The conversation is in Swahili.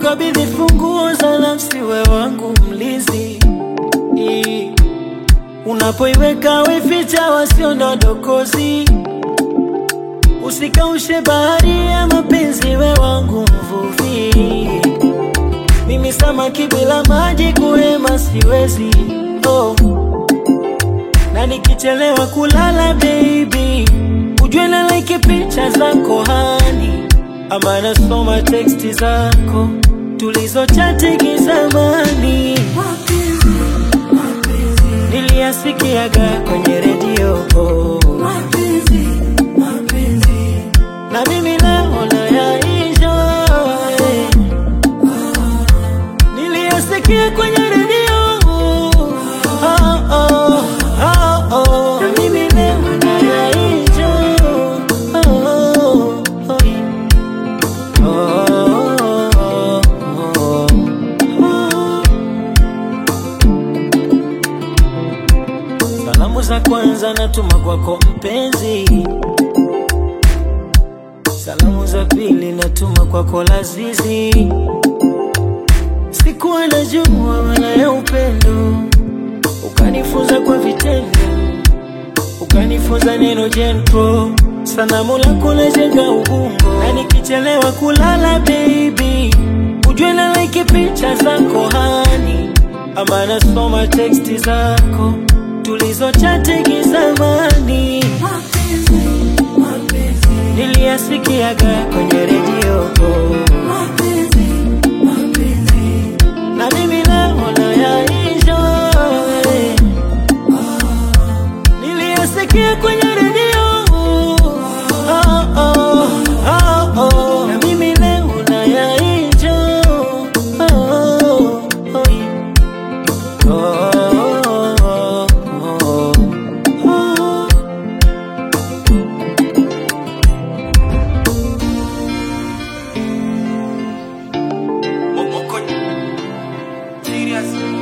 kukabidhi funguo za nafsi, we wangu mlinzi. I- Unapoiweka weficha wasio na dokozi, usikaushe bahari ya mapenzi, we wangu mvuvi. Mimi samaki bila maji kuhema siwezi, oh. Na nikichelewa kulala baby, ujue na like picha zako hani, ama nasoma teksti zako tulizochati kizamani, niliyasikiaga kwenye redio oh. na mimi naona yaisha eh. niliyasikia kwenye redio oh, oh, oh, oh. na mimi naona yaisha oh, oh, oh. Oh, oh, oh. Salamu za kwanza natuma kwako mpenzi, salamu za pili natuma kwako Lazizi. Sikuwa najua maana ya upendo, ukanifunza kwa vitendo, ukanifunza neno jentro. Sanamu lako najenga ubongo, na nikichelewa kulala baby, ujue na like picha zako hani, ama nasoma teksti zako tulizochati kizamani, niliyasikiaga kwenye redio na mimi naona yaisha eh. niliyasikia kwenye redio oh, oh, oh, oh. na mimi naona yaisha oh, oh, oh, yeah. oh, oh, oh, oh. Moko serious